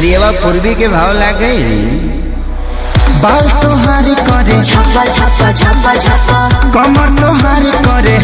करिएवा पूर्वी के भाव लागे बाल तोहारी करे छप्पा छप्पा छप्पा छप्पा कमर तोहारी करे